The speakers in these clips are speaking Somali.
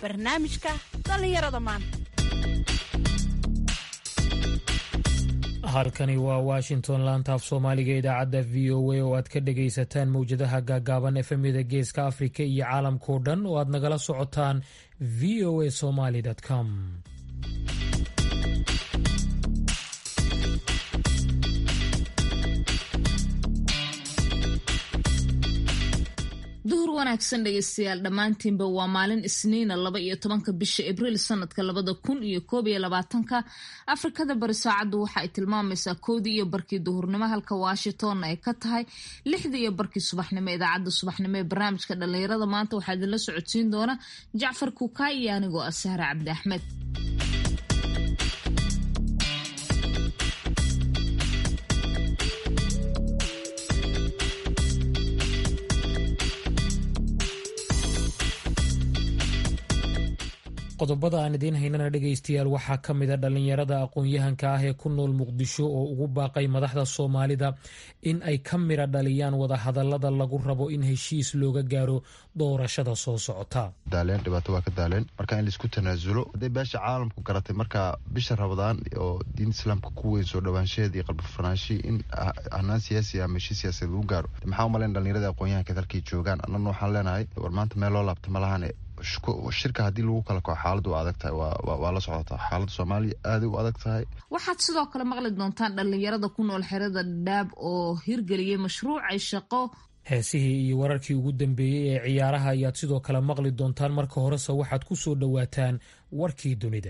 barnaamijka dhallinyarada maanta halkani waa washington laantaaf soomaaliga idaacadda v o a oo aad ka dhagaysataan mowjadaha gaagaaban efemyada geeska afrika iyo caalamkao dhan oo aad nagala socotaan v o a somaly com duhur wanaagsan dhegeystayaal dhammaantiinba waa maalin isniina laba iyo tobanka bisha abriil sanadka labada kun iyo koob iyo labaatanka afrikada bari saacaddu waxa ay tilmaamaysaa kowdii iyo barkii duhurnimo halka washingtonna ay ka tahay lixdii iyo barkii subaxnimo idaacadda subaxnimo ee barnaamijka dhallinyarada maanta waxaa idinla socodsiin doona jacfar kuukaay iyo anigoo ah sahre cabdi axmed qodobada aan idiin haynana dhegaystayaal waxaa ka mida dhallinyarada aqoon-yahanka ah ee ku nool muqdisho oo ugu baaqay madaxda soomaalida in ay ka midha dhaliyaan wadahadalada lagu rabo in heshiis looga gaaro doorashada soo socota daaleen dhibaato waa ka daaleen marka in laisku tanaasulo hadday beesha caalamku garatay marka bisha rabadaan oo diin islaamka ku weyn soo dhawaanshaheed iyo qalbifanaanshii in hanaan siyaasi ama heshiis siyaasad lagu gaaro maxaa umalayn dhallinyarada aqoon-yahanka dalkay joogaan annana waxaan leenahay war maanta meel loo laabta ma lahane shirka haddii lagu kala kaco xaaladu waa adag tahay waa la socotaa xaaladda soomaaliya aaday u adag tahay waxaad sidoo kale maqli doontaan dhallinyarada ku nool xerada dhaab oo hirgeliyay mashruucay shaqo heesihii iyo wararkii ugu dambeeyey ee ciyaaraha ayaad sidoo kale maqli doontaan marka horese waxaad ku soo dhowaataan warkii dunida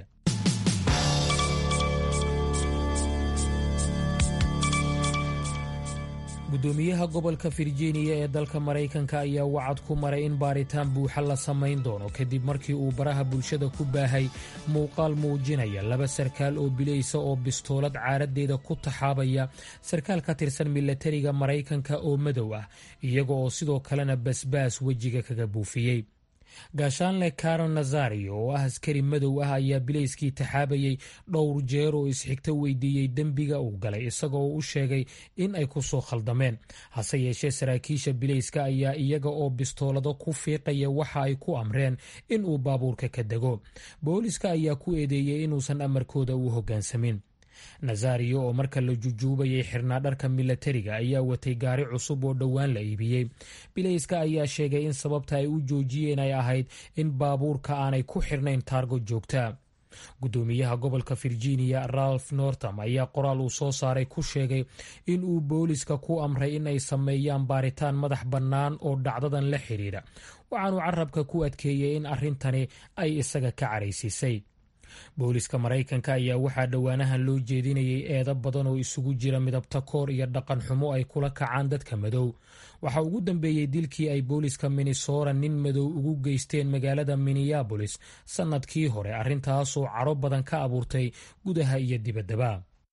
gudoomiyaha gobolka virginia ee dalka maraykanka ayaa wacad ku maray in baaritaan buuxa la samayn doono kadib markii uu baraha bulshada ku baahay muuqaal muujinaya laba sarkaal oo bilaysa oo bistoolad caaradeeda ku taxaabaya sarkaal ka tirsan milatariga maraykanka oo madow ah iyaga oo sidoo kalena basbaas wejiga kaga buufiyey gaashaanle caron nazario oo ah askari madow ah ayaa bilayskii taxaabayay dhowr jeer oo isxigto weydiiyey dembiga uu galay isagoo u sheegay in ay ku soo khaldameen hase yeeshee saraakiisha bilayska ayaa iyaga oo bistoolado ku fiiqaya waxa ay ku amreen in uu baabuurka ka dego booliska ayaa ku eedeeyey inuusan amarkooda u hoggaansamin nazario oo marka la jujuubayay xirnaa dharka milatariga ayaa watay gaari cusub oo dhowaan la iibiyey bilayska ayaa sheegay in sababta ay u joojiyeen ay ahayd in baabuurka aanay ku xirnayn taargo joogta gudoomiyaha gobolka virginia ralph northam ayaa qoraal uu soo saaray ku sheegay in uu booliska ku amray in ay sameeyaan baaritaan madax bannaan oo dhacdadan la xiriira waxaanuu carabka ku adkeeyey in arrintani ay isaga ka caraysiisay booliska maraykanka ayaa waxaa dhowaanahan loo jeedinayay eedo badan oo isugu jira midabta koor iyo dhaqan xumo ay kula kacaan dadka madow waxaa ugu dambeeyey dilkii ay booliska minnesota nin madow ugu geysteen magaalada minneabolis sannadkii hore arrintaasoo caro badan ka abuurtay gudaha iyo dibaddaba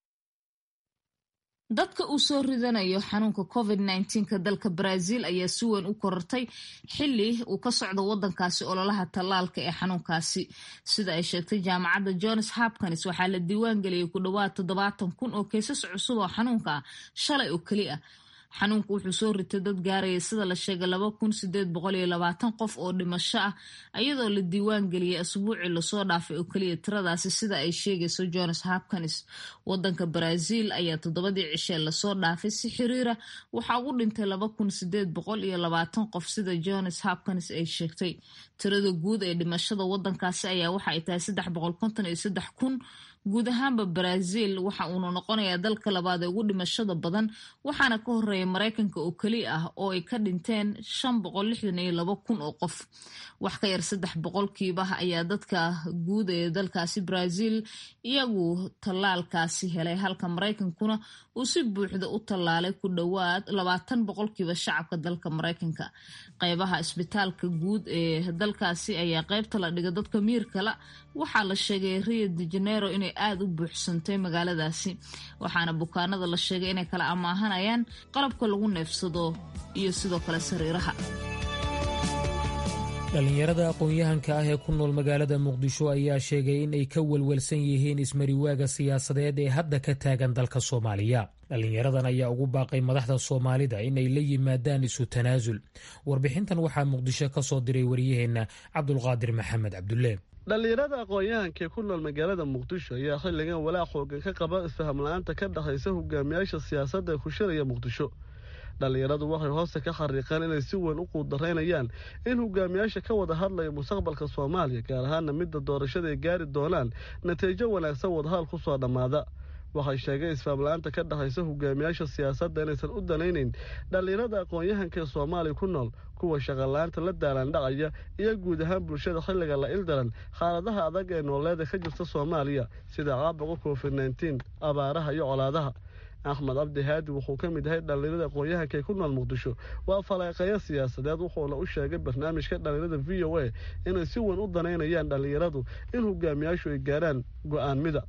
dadka uu soo ridanayo xanuunka covid nka dalka brazil ayaa si weyn u korortay xili uu ka socdo wadankaasi ololaha tallaalka ee xanuunkaasi sida ay sheegtay jaamacadda johns hopkins waxaa la diiwaan geliyey ku dhowaad toddobaatan kun oo keysas cusub oo xanuunka ah shalay oo keli ah xanuunku wuxuu soo ritay dad gaaraya sida la sheegay laba kun sideed boqol iyo labaatan qof oo dhimasho ah iyadoo la diiwaan geliyey asbuucii lasoo dhaafay oo keliya tiradaasi sida ay sheegayso johns hopkins wadanka brazil ayaa toddobadii cishee lasoo dhaafay si xiriira waxaa ugu dhintay laba kun sideed boqol iyo labaatan qof sida johns hopkins ay sheegtay tirada guud ee dhimashada wadankaasi ayaa waxa ay tahay saddex boqol konton iyo saddex kun guud ahaanba brazil waxa uuna noqonayaa dalka labaad ee ugu dhimashada badan waxaana ka horeeya maraykanka oo keli ah oo ay ka dhinteen shan boqol lixdan iyo labo kun oo qof wax ka yar saddex boqolkiiba ayaa dadka guud ee dalkaasi brazil iyagu tallaalkaasi helay halka maraykankuna uu si buuxda u tallaalay ku dhowaad labaatan boqolkiiba shacabka dalka maraykanka qeybaha isbitaalka guud ee dalkaasi ayaa qeybta la dhiga dadka miirkala waxaa la sheegay rio de janeiro inay aada u buuxsantay magaaladaasi waxaana bukaanada la sheegay inay kala amaahanayaan qalabka lagu neefsado iyo sidoo kale sariiraha dhallinyarada aqoon-yahanka ah ee ku nool magaalada muqdisho ayaa sheegay in ay ka welwelsan yihiin ismariwaaga siyaasadeed ee hadda ka taagan dalka soomaaliya dhallinyaradan ayaa ugu baaqay madaxda soomaalida in ay la yimaadaan isu tanaasul warbixintan waxaa muqdisho ka soo diray waryaheenna cabdulqaadir maxamed cabdulle dhallinyarada aqoon-yahankee ku nool magaalada muqdisho ayaa xilligan walaac xoogan ka qaba isfaham la-aanta ka dhexaysa hogaamiyaasha siyaasadda ee ku shiraya muqdisho dhallinyaradu waxay hoosta ka xariiqeen inay si weyn u quudaraynayaan in hogaamiyaasha ka wada hadlaya mustaqbalka soomaaliya gaar ahaana midda doorashada ay gaari doonaan natiijo wanaagsan wadahadal ku soo dhammaada waxay sheegeen isfahamla-aanta ka dhexaysa hogaamiyaasha siyaasadda inaysan u danaynayn dhallinyarada aqoon-yahanka ee soomaaliya ku nool kuwa shaqala-aanta la daalaandhacaya iyo guud ahaan bulshada xilliga la ildaran xaaladaha adag ee nooleeda ka jirta soomaaliya sida caabuqa covid nneteen abaaraha iyo colaadaha axmed cabdi haadi wuxuu ka mid yahay dhallinyarada aqoon-yahanka ee ku nool muqdisho waa faleeqeeyo siyaasadeed wuxuuna u sheegay barnaamijka dhallinyarada v o a inay si weyn u danaynayaan dhallinyaradu in hogaamiyaashu ay gaaraan go-aan mida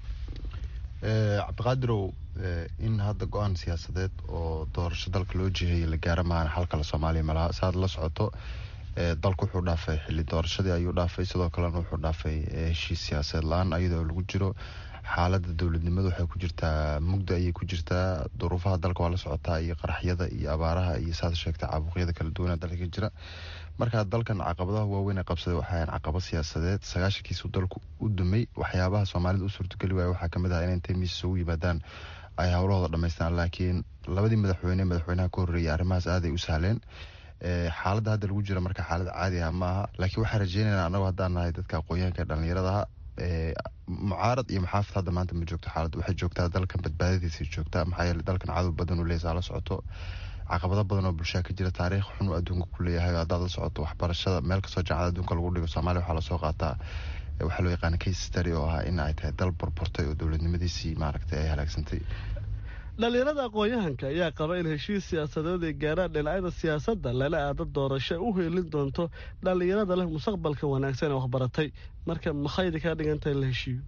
cabdiqaadirow in hadda go-aan siyaasadeed oo doorasho dalka loo jiheeyay la gaara maana xalkale soomaaliya malaha saaad la socoto dalku wuxuu dhaafay xili doorashadii ayuu dhaafay sidoo kalena wuxuu dhaafay heshiis siyaasadeed la-aan ayadoo lagu jiro xaalada dowladnimadu waxay ku jirtaa mugda ayay ku jirtaa duruufaha dalka waa la socotaa iyo qaraxyada iyo abaaraha iyo saad sheegtay caabuqyada kala duwana dalka ka jira markaa dalkan caqabadaha waaweyn ee qabsaday waxay ahayn caqabad siyaasadeed sagaashankiisu dalku u dumay waxyaabaha soomaalida u suurtogeli waaya waxaa kamid ah inay intay miis isugu yimaadaan ay howlahooda dhamaystaan laakiin labadii madaxweyne madaxweynaha ka horreeyay arrimahaas aaday u sahleen xaaladda hadda lagu jira marka xaalad caadi ah maaha laakiin waxaan rajeynayna anagu haddaan nahay dadka aqoon-yahanka dhalinyaradaha mucaarad iyo maxaafid hadda maanta ma joogto xaalad waxay joogtaa dalkan badbaadadiisa joogtaa maxaa yeele dalkan cadow badan u leesaa la socoto caqabado badan oo bulshaa ka jira taariikh xun uu adduunka ku leeyahay haddaad la socoto waxbarashada meel kastoo jaacada adduunka lagu dhigo soomaaliya waxaa lasoo qaataa waxaa loo yaqaana case study oo ah in ay tahay dal burburtay oo dowladnimadiisii maaragtay ay halaagsantay dhallinyarada aqoon-yahanka ayaa qaba in heshiis siyaasadeed ay gaaraan dhinacyada siyaasadda lala aado doorasho u heelin doonto dhallinyarada leh mustaqbalka wanaagsan ee waxbaratay marka maxaydi kaa dhigantahay in la heshiiyo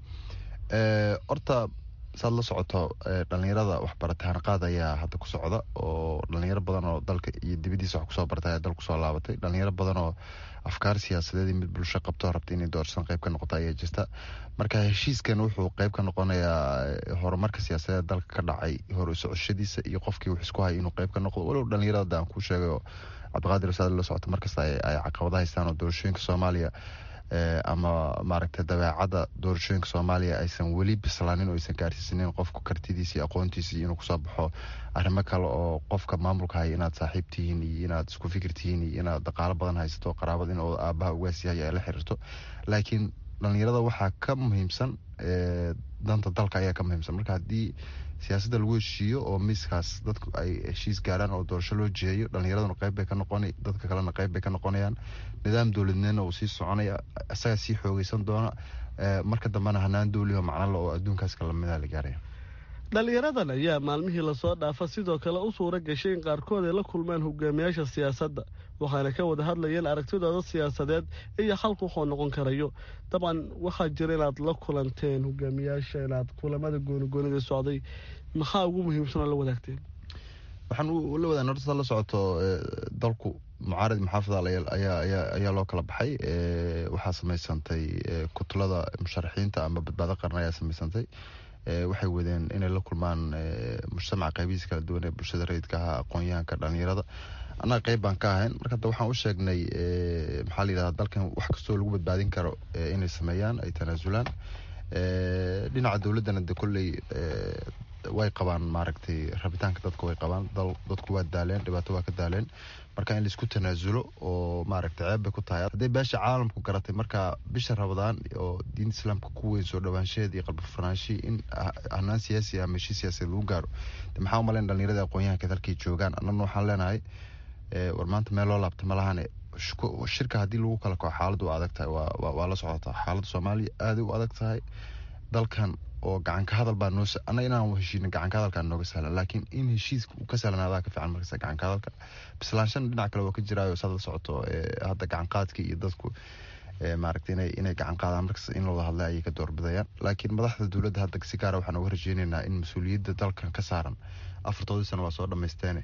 horta saad la socoto dhalinyarada waxbaratay hanaqaad ayaa hadda ku socda oo dhalinyaro badan oo dalka iyo dibadiisa wax kusoo bartay ayaa dal kusoo laabatay dhalinyaro badan oo afkaar siyaasadeed iyo mid bulsho qabto rabta inay doorashadan qayb ka noqoto ayaa jirta marka heshiiskan wuxuu qayb ka noqonayaa horumarka siyaasadeed dalka ka dhacay hor u socoshadiisa iyo qofkii wax isku hay inuu qayb ka noqdo walow dhalinyarada aan ku sheegay oo cabdiqaadir saad la socoto markasta ay caqabada haystaan oo doorashooyinka soomaaliya ama maaragtay dabeecadda doorashooyinka soomaaliya aysan weli bislaanin oo aysan gaarsiisanin qofka kartidiisa iyo aqoontiisa inuu kusoo baxo arrimo kale oo qofka maamulka haya inaad saaxiib tihiin iyo inaad isku fikir tihiin iyo inaad dhaqaalo badan haysato qaraabad in aabaha ugaas yahay ay la xiriirto laakiin dhalinyarada waxaa ka muhiimsan danta dalka ayaa ka muhiimsan marka haddii siyaasadda lagu heshiiyo oo miiskaas dadku ay heshiis gaaraan oo doorasho loo jiheeyo dhalinyaraduna qayb bay ka noqona dadka kalena qayb bay ka noqonayaan nidaam dowladnimona uu sii soconaya isagaa sii xoogeysan doona marka dambena hanaan dowliho macnole oo adduunkaas kalamida la gaaraya dhallinyaradan ayaa maalmihii lasoo dhaafa sidoo kale u suura gashay in qaarkood ay la kulmaan hogaamiyaasha siyaasadda waxaana ka wada hadlayeen aragtidooda siyaasadeed iyo xalku wuxuu noqon karayo dabcan waxaa jira inaad la kulanteen hogaamiyaasha inaad kulamada goonigoonida socday maxaa ugu muhiimsan oo la wadaagteen waxaan la wadaan horta saad la socoto dalku mucaarad maxaafidal ayaa loo kala baxay waxaa samaysantay kutulada musharaxiinta ama badbaado qaran ayaa samaysantay waxay wadeen inay la kulmaan mujtamaca qaybihiisa kala duwan ee bulshada rayidka ahaa aqoon-yahanka dhalinyarada annaga qayb baan ka ahayn marka hadda waxaan u sheegnay maxaa la yidhahda dalkan wax kastoo lagu badbaadin karo inay sameeyaan ay tanaasulaan dhinaca dowladdana de kolley way qabaan maaragtay rabitaanka dadka way qabaan dadku waa daaleen dhibaato waa ka daaleen marka in laisku tanaasulo oo maaragtay ceeb bay ku tahay hadday beesha caalamku garatay marka bisha rabadaan oo diin islaamka ku weyn soo dhawaanshaheed iyo qalbifurnaanshii in hanaan siyaasi ama heshiis siyaasiyeed lagu gaaro de maxaa u malayn dhalinyarada aqoon-yahanka dalkay joogaan annaguna waxaan leenahay war maanta meel loo laabta ma lahane shirka haddii lagu kala kaco xaaladdu waa adag tahay waa la socotaa xaaladda soomaaliya aaday u adag tahay dalkan oo gacanka hadal baa noo annaga inaan heshiina gacanka hadalkaa nooga sahlan laakiin in heshiiska uu ka sahlanaadaa ka fiican markasta gacanka hadalka bislaanshana dhinac kale waa ka jiraayo saad la socoto hadda gacanqaadka iyo dadku maaragtay inay inay gacan qaadaan markasta in looda hadlay ayay ka doorbidayaan laakiin madaxda dowladda hadda si gaara waxaan uga rajeynaynaa in mas-uuliyadda dalkan ka saaran afartoodii sano waa soo dhamaysteene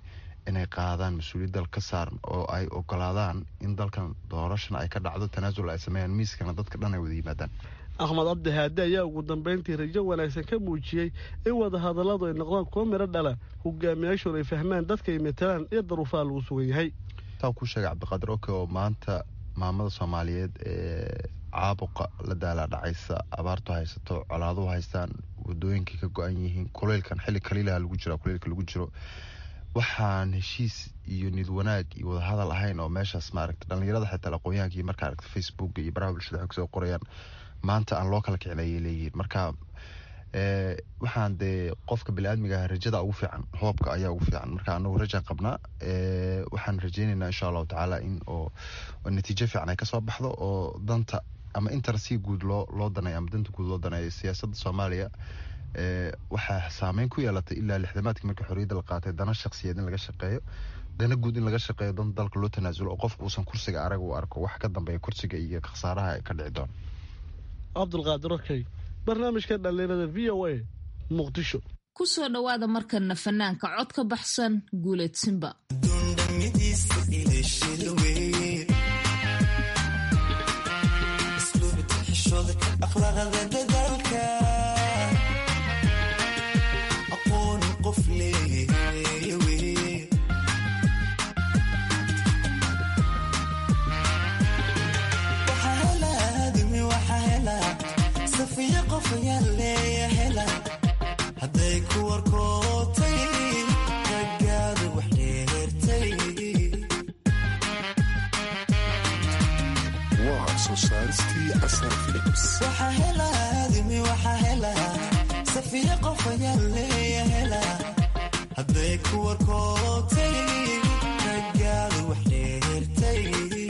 inay qaadaan mas-uuliyad dal ka saaran oo ay ogolaadaan in dalkan doorashana ay ka dhacdo tanaasul ay sameeyaan miiskana dadka dhan ay wada yimaadaan axmed cabdi haade ayaa ugu dambeyntii rajo wanaagsan ka muujiyey in wadahadalladu ay noqdaan kuwo midho dhala hogaamiyaashoon ay fahmaan dadka ay matalaan iyo daruufaha lagu sugan yahay taa kuu sheegay cabdiqaadir oke oo maanta maamada soomaaliyeed ee caabuqa la daalaa dhacaysa abaartu haysato colaaduhu haystaan wadooyinkay ka go-an yihiin kuleylkan xilli kaliilaha lagu jira kuleylka lagu jiro waxaan heshiis iyo nid wanaag iyo wadahadal ahayn oo meeshaas maaragta dhallinyarada xitaa aqoonyahankii marka aragta facebooka iyo baraha bulshada xog soo qorayaan maanta aan loo kala kicin ayay leeyihiin marka waxaan dee qofka biniaadmiga rajada ugu fiican hoobka ayaa ugu fiican marka anagu rajaan qabnaa waxaan rajeyneynaa insha allahu tacaala in oo natiijo fiican ay kasoo baxdo oo danta ama intar si guud loo loo daneeyo ama danta guud loo daneeyo siyaasadda soomaaliya waxaa saameyn ku yeelatay ilaa lixdamaadkii markii xorriyadda la qaatay dana shakhsiyeed in laga shaqeeyo dana guud in laga shaqeeyo dan dalka loo tanaasulo oo qofku uusan kursiga arag u arko wax ka dambeeya kursiga iyo khasaaraha ka dhici doona cabdulqaadir okey barnaamijka dhallinyarada v o a muqdisho ku soo dhowaada markana fanaanka cod ka baxsan guuleedsinba haday ku warkootay ragaadu wax dheertay waxa helaadimi waxa hela safiya qof ayaa leeya hela hadday ku warkootay ragaadu wax dheertay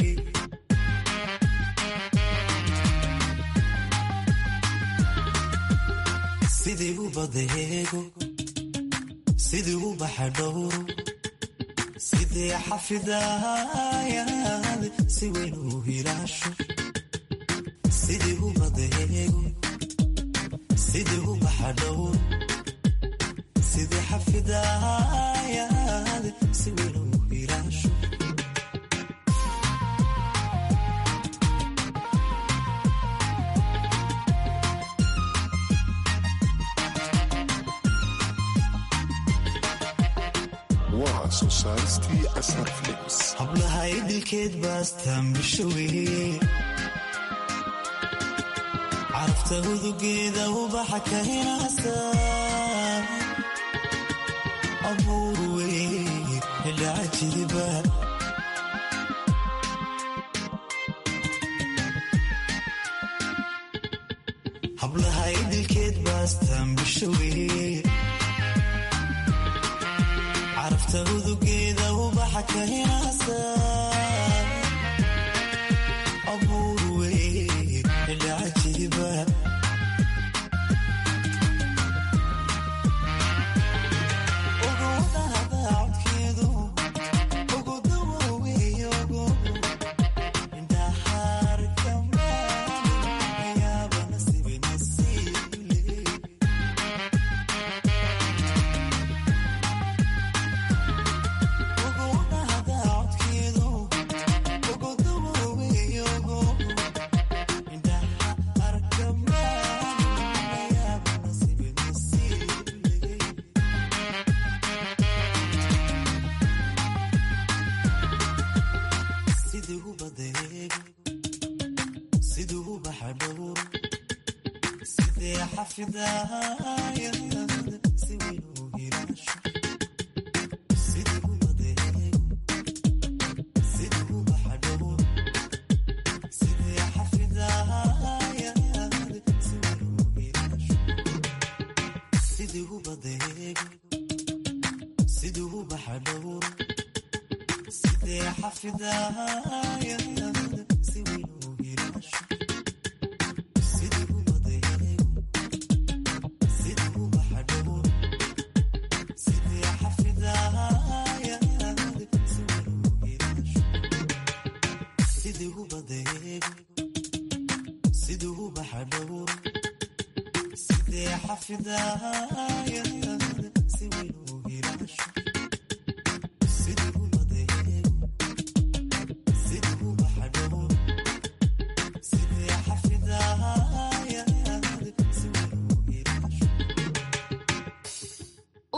sidii u badeego sidii u baxa dhowro sidii xafidayaad si weyn u hilaasho sidii u badeego sidii u baxa dhowro sidii xafidayaad si weyn u hilaasho hablahay dilkeed baastaan bishowe carafta hudugeeda ubaxa ka hinaasa abuur wey hidhacajiriba hablahay dilkeed baastaan bishowe carafta hudugeeda ubaxa ka hinaasa abuur wey hidhacajiriba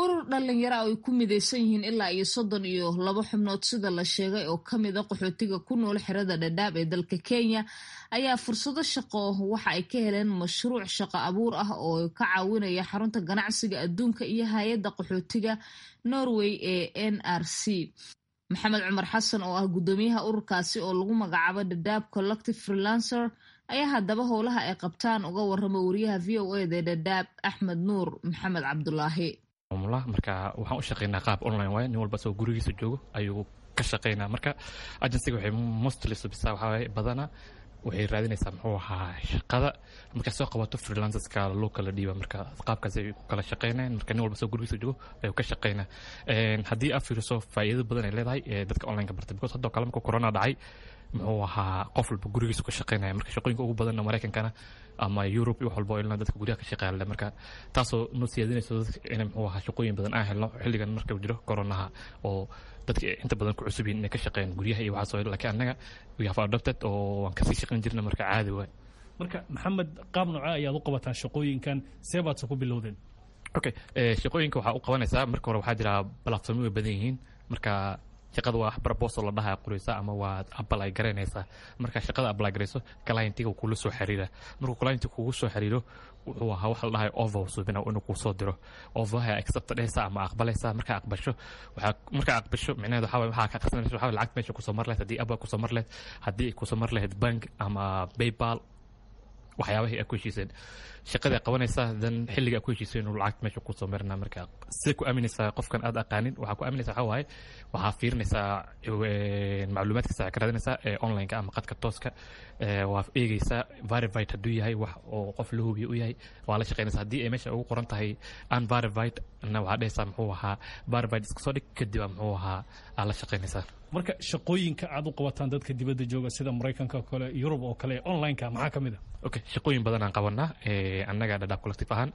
urur dhalinyaro ah ay ku midaysan yihiin ilaa iyo soddon iyo labo xubnood sida la sheegay oo ka mid a qaxootiga ku nool xerada dhadhaab ee dalka kenya ayaa fursado shaqo waxa ay ka heleen mashruuc shaqo abuur ah oo ka caawinaya xarunta ganacsiga adduunka iyo hay-adda qaxootiga norway ee n r c maxamed cumar xasan oo ah guddoomiyaha ururkaasi oo lagu magacaabo dhadhaab collective freelancer ayaa haddaba howlaha ay qabtaan uga warrama wariyaha v o eda ee dhadhaab axmed nuur maxamed cabdulaahi marka waxaan u shaqeynaa qaab online waay nin walba asagoo gurigiisa joogo ayuu ka shaqeynaa marka agencyga waxay mostly subisaa waxaa waaye badana waxay raadinaysaa muxuu ahaa shaqada markay soo qabato freelancerska loo kala dhiiba marka qaabkaas ay ku kala shaqeynayaan marka nin walba soo gurigiisa joogo ayuu ka shaqeynaa haddii aad fiiriso faa'iido badan ay leedahay ee dadka online-ka bartay because haddoo kale marka corona dhacay muxuu ahaa qof walba gurigiisa ka shaqeynaya marka shaqooyinka ugu badanna maraykankana ama yurub iyo wax walba oo ilna dadka guryaha ka shaqeeya marka taasoo noo siyaadinayso dadka inay muxuu ahaa shaqooyin badan aan helno xilligan marka uu jiro coronaha oo dadka inta badan ku cusub yihiin inay ka shaqeeyaan guryaha iyo waxaas oo laakiin annaga we have adopted oo waan kasii shaqeyn jirna marka caadi waay marka maxamed qaab noocee ayaad u qabataan shaqooyinkan see baadse ku bilowdeen okay shaqooyinka waxaa u qabanaysaa marka hore waxaa jira platformyo way badan yihiin marka shaqada waa proposal la dhaha qoraysa ama waad apply garaynaysaa marka shaqada apply garayso clientiga kula soo xiriira markuu clienti kugu soo xiriiro wuxuu ahaa waxa la dhahay over subina inuu kuu soo diro overha accept dhehaysa ama aqbalaysa markaa aqbasho waxaa markaa aqbasho micnaheedu waxaa waxaa ka qarsanaysa waxaa lacag meesha kusoo mar lahayd haddii abba kusoo mar lahayd haddii ay kusoo mar lahayd bank ama paypal waxyaabahii aad ku heshiiseen shaqadii aad qabanaysaa dan xilliga aad ku heshiiseen inuu lacag meesha kusoo marina marka sida ku aaminaysaa qofkan aad aqaanin waxaa ku aaminaysaa waxaa waaye waxaa fiirinaysaa macluumaadkiisa waxaa ka raadinaysaa ee online-ka ama qadka tooska waa eegeysaa verified hadduu yahay wax oo qof la hubiyo u yahay waa la shaqeynaysaa haddii ay meesha ugu qoran tahay unverified na waxaa dhehaysaa muxuu ahaa verified iska soo dhig kadib muxuu ahaa aad la shaqeynaysaa marka shaqooyinka aad u qabataan dadka dibadda jooga sida maraykanka oo kale yurub oo kale online-ka maxaa ka mid a okay shaqooyin badan aan qabanaa annaga dhadhaab collective ahaan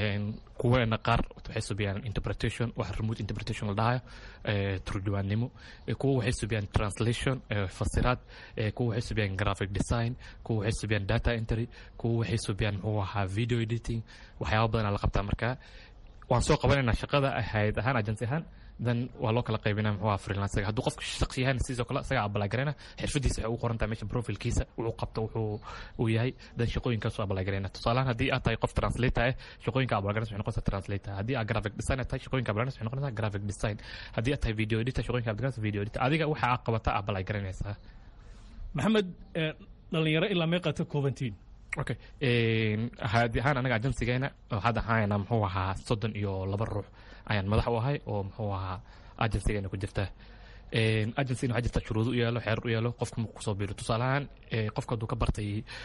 kuweena qaar waxay subiyaan interpretation wax remote interpretation la dhahayo turjuwaannimo kuwa waxay subiyaan translation fasiraad kuwa waxay subiyaan graphic design kuwa waxay subiyaan data entry kuwa waxay subiyaan muxuu ahaa video editing waxyaaba badan aa la qabtaa marka waan soo qabanaynaa shaqada hayad ahaan agency ahaan dan waa loo kala qaybinaa muxuu ahaa freelancer hadduu qofka shaqsi yahan sidoo kale isaga apply garayna xirfadiisa waxay ugu qoran tahay meesha profilkiisa wuxuu qabto wuxuu uu yahay dan shaqooyinkaas u apply garayna tusaalahaan haddii aad tahay qof translator eh shaqooyinka apply garanaysa waxay noqonaysaa translator haddii aad graphic designer tahay shaqooyinka apply garanaysa waxay noqonaysaa graphic design haddii aad tahay video editor shaqooyinka apply garanaysa video editor adiga waxa aad qabata apply garanaysaa maxamed dhalinyaro ilaa meeqaad ka koobantiin okay haadi ahaan anaga agensigeena waxaad ahaanaa muxuu ahaa soddon iyo laba ruux ayaan madax u ahay oo muxuu ahaa agensigeena ku jirta agencygana waxaa jirta shuruudo u yaalo xeerar u yaalo qofka markuu kusoo biiro tusaalahaan qofka hadduu ka bartay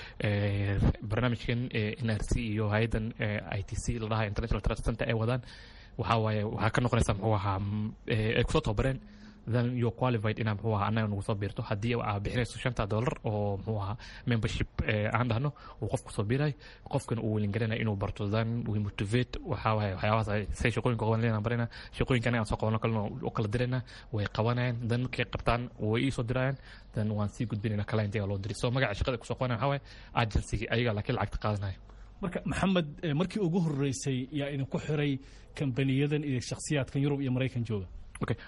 barnaamijkan n r c iyo hay-addan i t c la dhaha international trust center ay wadaan waxaa waaye waxaa ka noqonaysaa muxuu ahaa ay kusoo tababareen then you're qualified inaa muxuu ahaa annaga nagu soo biirto haddii aa bixinayso shanta dollar oo muxuu ahaa membership aan dhahno uu qofku soo biiray qofkan uu welin garanaya inuu barto then we motivate waxaa waaye waxyaabahaas say shaqooyinka qaban leena barina shaqooyinka anaga aan soo qabano kalena u kala dirayna way qabanayaan then markay qabtaan way ii soo dirayaan then waan sii gudbinayna clientiga loo diri so magaca shaqada kusoo qabanaya waxaa waaye agencygii ayaga laakiin lacagta qaadanaya marka maxamed markii ugu horeysay yaa idinku xiray kambaniyadan iyo shakhsiyaadkan yurub iyo maraykan jooga okay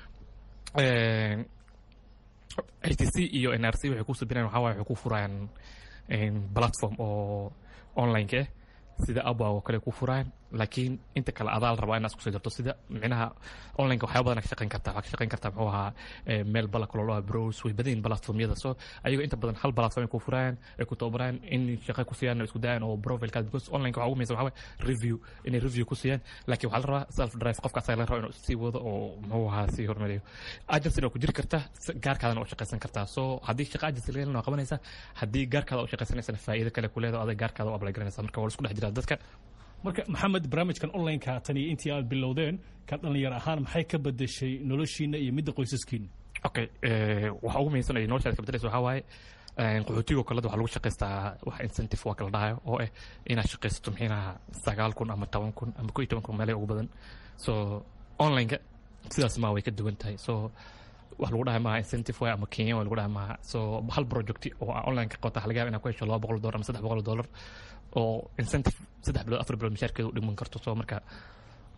i t c iyo n r c waxay ku subinayaan waxaa waaye waxay ku furayaan platform oo online-ka ah sida abwa oo kale ku furayaan laakiin inta kale adaa la rabaa inaad isku soo jirto sida micnaha online-ka waxyaaba badan ka shaqeyn kartaa waxaa ka shaqeyn kartaa muxuu ahaa meel bala kaloo loo browse way badan yihin platformyada so ayagoo inta badan hal platform ay ku furayaan ay ku tababarayaan in shaqo ku siiyaan isku dayaan oo profilekaad because online-ka waxaa ugu muhiimsan waxaa waaye review inay review ku siiyaan laakiin waxaa la rabaa self drive qofka asaga la raba inuu sii wado oo muxuu ahaa sii horumariyo agency oo ku jiri karta gaarkaadana u shaqaysan kartaa so haddii shaqa agency laga helana waa qabanaysaa haddii gaarkaada u shaqaysanaysana faa'iido kale ku leedaho adag gaarkaada u apply garanaysa marka waa la isku dhex jiraa dadka marka maxamed barnaamijkan online-ka tan iyo intii aad bilowdeen ka dhalinyar ahaan maxay ka bedeshay noloshiina iyo midda qoysaskiina okay waxa ugu muhiimsan ay noloshaada ka bedelaysa waxaa waaye qaxootigo kaleda waxaa lagu shaqaystaa wax incentive waa kala dhahayo oo ah inaad shaqaysato mxiinaha sagaal kun ama toban kun ama ko iyo toban kun meelay ugu badan so online-ka sidaas maa way ka duwan tahay so wax lagu dhahay maaha incentive way ama kenya way lagu dhahay maaha so hal project oo online ka qabta waxa laga yaba inaad ku hesho laba boqol dollar ama saddex boqol dollar oo incentive saddex bilood afar bilood mishaarkeeda u dhiman karto so marka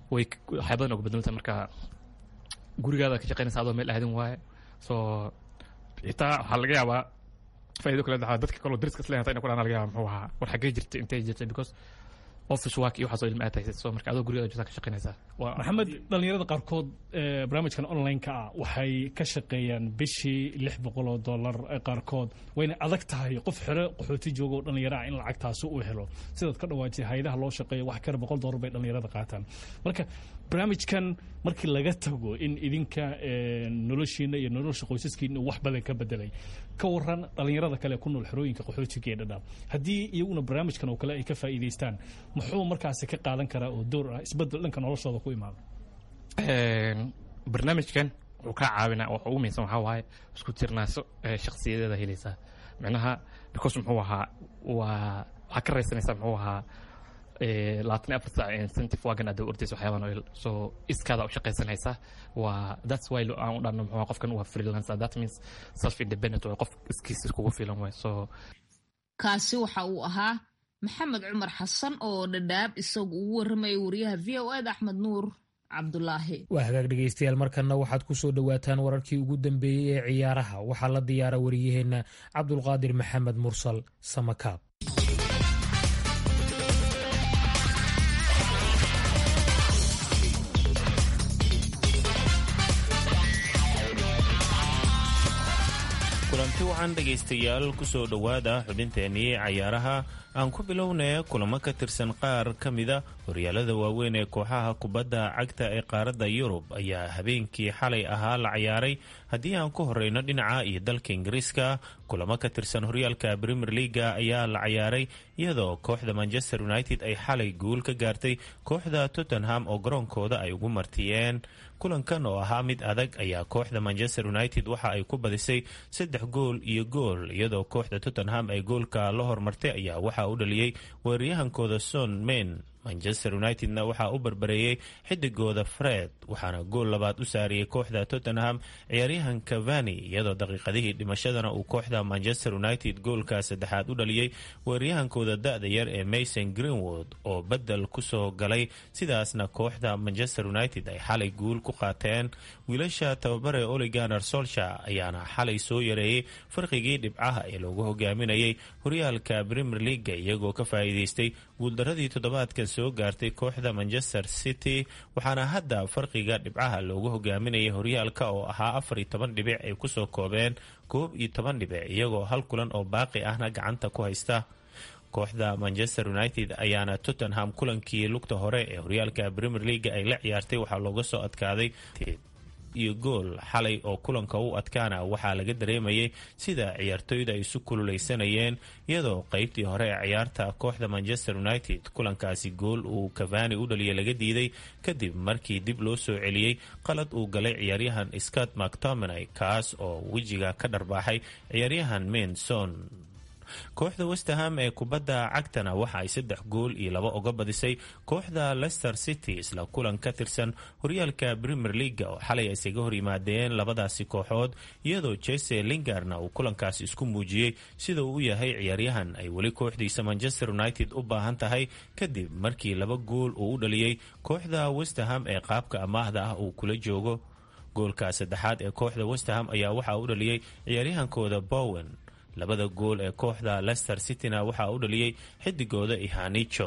way waxyaa badan uga bedelanta marka gurigaada ka shaqeynaysa adoo meel aadin waaye so xitaa waxaa laga yaabaa faa'iido kale dhaxaa dadka kaloo dariska isleeyahay inay ku dhaana laga yaaba muxuu ahaa war xaggee jirtay intay jirtay because office work iyo waxaasoo ilma aad haysid so marka adoo gurigaada jirtaa ka shaqeynaysaa waa maxamed dhalinyarada qaarkood ee barnaamijkan online-ka ah waxay ka shaqeeyaan bishii lix boqol oo dollar ee qaarkood wayna adag tahay qof xero qaxooti jooga oo dhalinyaro ah in lacagtaasi uu helo sidaad ka dhawaajay hayadaha loo shaqeeyo wax kale boqol dollar bay dhalinyarada qaataan marka barnaamijkan markii laga tago in idinka noloshiina iyo nolosha qoysaskiina uu wax badan ka bedelay ka waran dhalinyarada kale ku nool xerooyinka qaxootiga ee dhadhaab haddii iyaguna barnaamijkan oo kale ay ka faa'iidaystaan muxuu markaasi ka qaadan karaa oo door ah isbedel dhanka noloshooda ku imaada barnaamijkan wuxuu kaa caawinaa waxa ugu muhiimsan waxaa waaye isku tirnaaso shakhsiyadeeda helaysaa micnaha because muxuu ahaa waa waxaa ka raysanaysaa muxuu ahaa labaatan iyo afar saac incentive wagan aad ordaysa waxyaaban oil so iskaada u shaqaysanaysaa waa that's why aan u dhahno muxuu qofkan waa freelancer that means self independent waa qof iskiis iskugu filan waay so kaasi waxa uu ahaa maxamed cumar xasan oo dhadhaab isagu ugu warramaya wariyaha v o ed axmed nuur cabdulaahi waa hagaag dhegaystayaal markanna waxaad ku soo dhowaataan wararkii ugu dambeeyey ee ciyaaraha waxaa la diyaara wariyaheenna cabdulqaadir maxamed mursal samakaab kulanti wacan dhegaystayaal kusoo dhowaada xubinteennii cayaaraha aan ku bilownay kulamo ka tirsan qaar ka mida horyaalada waaweyn ee kooxaha kubadda cagta ee qaaradda yurub ayaa habeenkii xalay ahaa la cayaaray haddii aan ku horeyno dhinaca iyo dalka ingiriiska kulamo ka tirsan horyaalka premier leaga ayaa la cayaaray iyadoo kooxda manchester united ay xalay guul ka gaartay kooxda tottenham oo garoonkooda ay ugu martiyeen kulankan oo ahaa mid adag ayaa kooxda manchester united waxa ay ku badisay saddex gool iyo gool iyadoo kooxda tottenham ay goolka la hormartay ayaa waxa u dhaliyey weeraryahankooda son main manchester unitedna waxaa u barbareeyey xidigooda fred waxaana gool labaad u saariyey kooxda tottenham ciyaaryahan cavani iyadoo daqiiqadihii dhimashadana uu kooxda manchester united goolka saddexaad u dhaliyey weeraryahankooda da-da yar ee mason greenwood oo bedel kusoo galay sidaasna kooxda manchester united ay xalay guul ku qaateen wiilasha tababare oliganer solsha ayaana xalay soo yareeyey farqigii dhibcaha ee loogu hogaaminayay horyaalka premier leaga iyagoo ka faa'iideystay guuldaradii toddobaadkan soo gaartay kooxda manchester city waxaana hadda farqiga dhibcaha loogu hogaaminayay horyaalka oo ahaa afar iyo toban dhibic ay kusoo koobeen koob iyo toban dhibic iyagoo hal kulan oo baaqi ahna gacanta ku haysta kooxda manchester united ayaana tottenham kulankii lugta hore ee horyaalka premier leaga ay la ciyaartay waxaa looga soo adkaaday iyo gool xalay oo kulanka u adkaana waxaa laga dareemayay sida ciyaartoyda ay isu kululeysanayeen iyadoo qeybtii hore ee ciyaarta kooxda manchester united kulankaasi gool uu cavani u dhaliya laga diiday kadib markii dib loo soo celiyey qalad uu galay ciyaaryahan scott mactominay kaas oo wejiga ka dharbaaxay ciyaaryahan menson kooxda westerham ee kubadda cagtana waxa ay saddex gool iyo laba uga badisay kooxda leicester city isla kulan ka tirsan horyaalka premier leaga oo xalay ay isaga hor yimaadeen labadaasi kooxood iyadoo jese lingarna uu kulankaasi isku muujiyey sida uu u yahay ciyaaryahan ay weli kooxdiisa manchester united u baahan tahay kadib markii laba gool uu u dhaliyey kooxda westerham ee qaabka amaahda ah uu kula joogo goolka saddexaad ee kooxda westerham ayaa waxaa u dhaliyey ciyaaryahankooda bowen labada gool ee kooxda leicester cityna waxaa u dhaliyey xidigooda ihanijo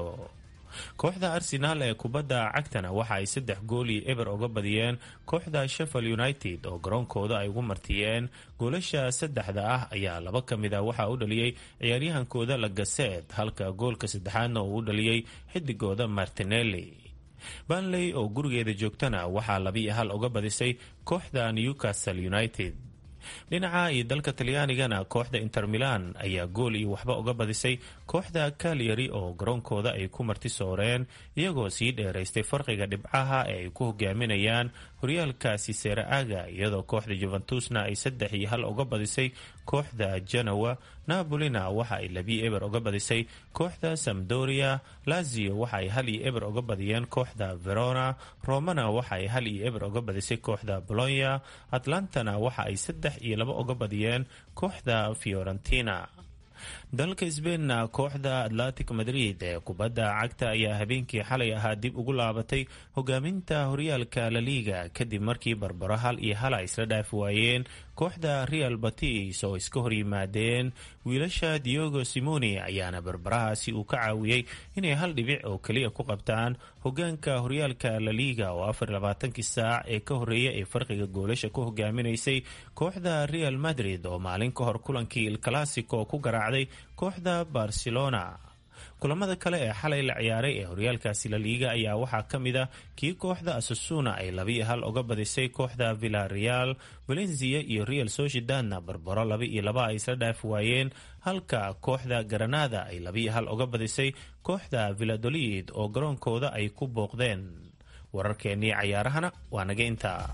kooxda arsenaal ee kubadda cagtana waxa ay saddex gool iyo eber uga badiyeen kooxda sheffield united oo garoonkooda ay ugu martiyeen goolasha saddexda ah ayaa laba ka mid a waxaa u dhaliyey ciyaaryahankooda lagaseed halka goolka saddexaadna uu u dhaliyey xidigooda martinelli banley oo gurigeeda joogtana waxaa labiiyo hal uga badisay kooxda newcastle united dhinaca iyo dalka talyaanigana kooxda inter milan ayaa gool iyo waxba uga badisay kooxda kalyari oo garoonkooda ay ku marti sooreen iyagoo sii dheeraystay farqiga dhibcaha ee ay ku hogaaminayaan horyaalkaasi seera aga iyadoo kooxda juventusna ay saddex iyo hal uga badisay kooxda genowa napolina waxa ay labi eber uga badisay kooxda samdoria lazio waxa ay hal iyo eber uga badiyeen kooxda verona romana waxa ay hal iyo eber uga badisay kooxda bolonya atlantana waxa ay saddex iyo laba uga badiyeen kooxda fiorentina dalka sbeinna kooxda atlantic madrid ee kubadda cagta ayaa habeenkii xalay ahaa dib ugu laabatay hogaaminta horyaalka laliga kadib markii barbaro hal iyo hala isla dhaafi waayeen kooxda real batis oo iska hor yimaadeen wiilasha diogo simoni ayaana barbarahaasi uu ka caawiyey inay hal dhibic oo keliya ku qabtaan hogaanka horyaalka laliga oo afar labaatankii saac ee ka horeeya ee farqiga goolasha ku hogaaminaysay kooxda real madrid oo maalin ka hor kulankii il classico ku garaacday kooxda barcelona kulamada kale ee xalay la ciyaaray ee horyaalkaasi laliiga ayaa waxaa ka mid a kii kooxda asusuna ay labiiyo hal uga badisay kooxda villareal valencia iyo real sociedadna barbaro laba iyo laba ay isla dhaafi waayeen halka kooxda granada ay labiiyo hal uga badisay kooxda villadolid oo garoonkooda ay ku booqdeen wararkeennii cayaarahana waa naga intaa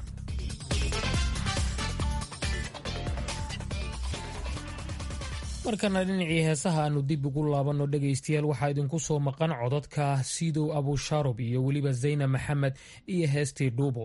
markana dhinacii heesaha aanu dib ugu laabanno dhegaystayaal waxaa idinku soo maqan codadka sidow abushaarub iyo weliba zayna maxamed iyo heestii dhuubo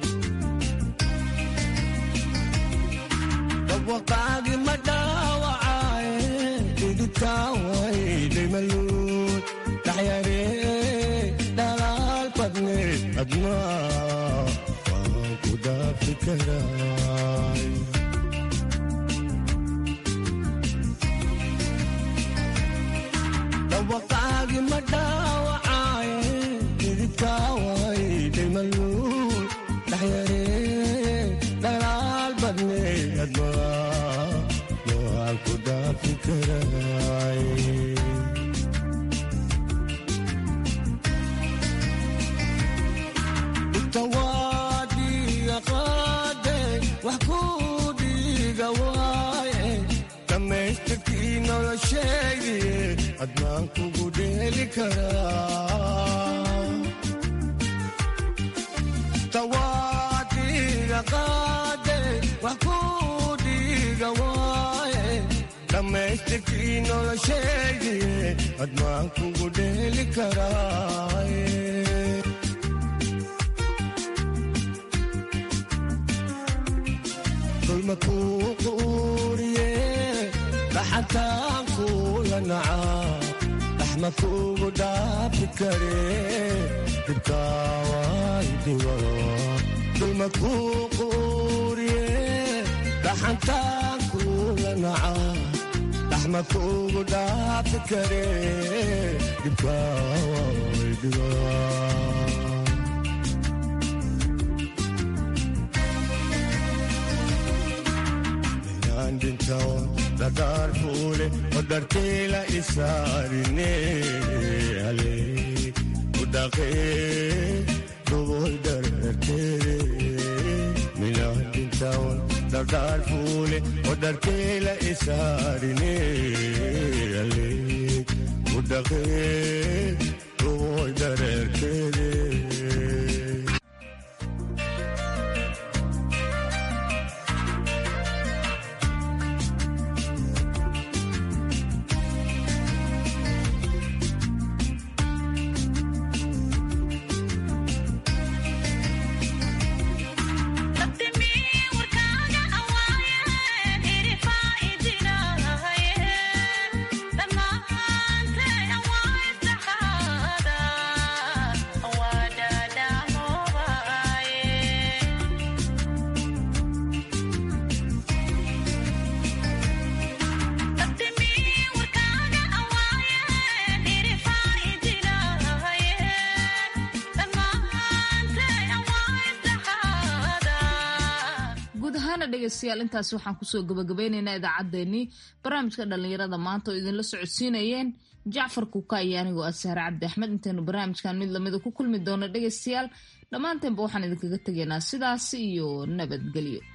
dhegeystayaal intaas waxaan kusoo gabagabeyneynaa idaacaddeenii barnaamijka dhallinyarada maanta oo idinla socodsiinayeen jacfar kuuka iyo anigoo ah sahre cabdi axmed intaynu barnaamijkan mid lamida ku kulmi doono dhegeystayaal dhammaanteenba waxaan idinkaga tegaynaa sidaas iyo nabadgelyo